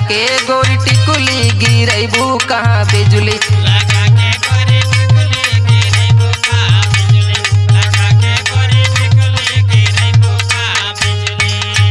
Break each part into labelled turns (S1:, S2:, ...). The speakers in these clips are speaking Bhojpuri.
S1: के गोरी टिकुली गिरैबू कहाँ बिजुली
S2: लगा के गोरी टिकुली गिरे बुका बिजली लगा के गोरी टिकुली गिरे बुका बिजली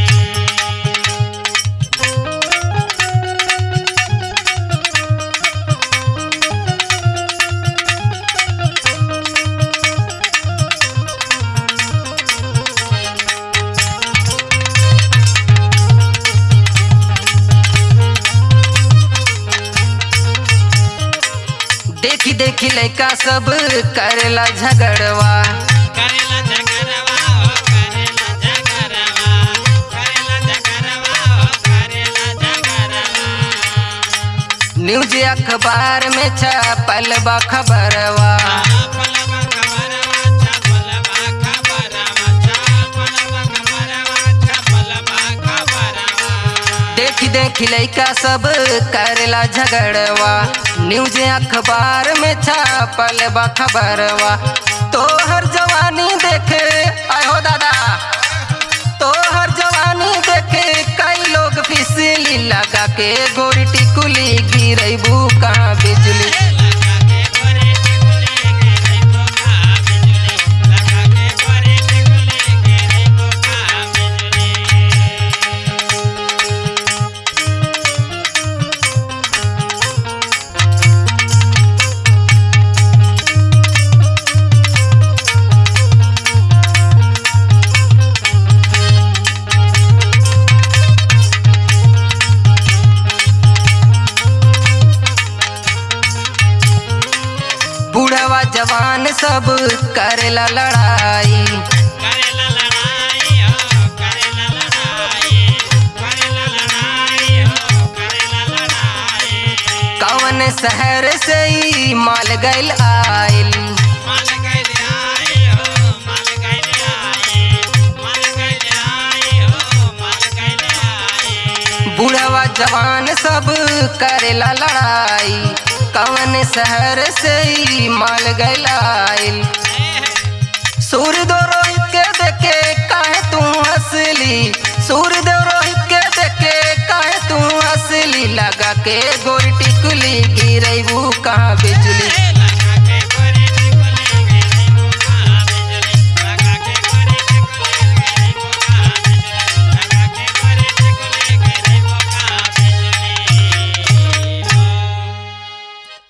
S1: देखी देखी लैका सब करेला झगड़वा
S2: करेला जगरवा हो करेला जगरवा करेला जगरवा हो करेला जगरवा
S1: न्यूज अखबार में छपल बा खबरवा
S2: छापलवा खबरवा छापलवा खबरवा छापलवा खबरवा छापलवा खबरवा
S1: देखी देखी लैका सब करेला झगड़वा न्यूज अखबार में छपल बा खबरवा तोहर जवानी देखे आयो दादा तोहर जवानी देखे कई लोग फिसली लगा के गोरी टिकुली गिरैबू कहाँ बिजली
S2: लगा के गोरे टिकुली गिरे बुका बिजली लगा के गोरे टिकुली गिरे बुका बिजली
S1: बूढ़वा जवान सब करेला लड़ाई
S2: करेला लड़ाई हो करेला लड़ाई करेला लड़ाई हो करेला लड़ाई
S1: कवन शहर से ही माल गैल आइल
S2: माल गइल आई हो माल गइल आई माल गइल आई हो माल गइल आई
S1: बूढ़वा जवान सब करेला लड़ाई कवन शहर से ही माल गैल आइल सूर्यदेव रोहित के देखे काहे तू हंसली सूर्यदेव रोहित के देखे काहे तू हंसली लगा के गोरी टिकुली गिरैबू कहाँ बिजली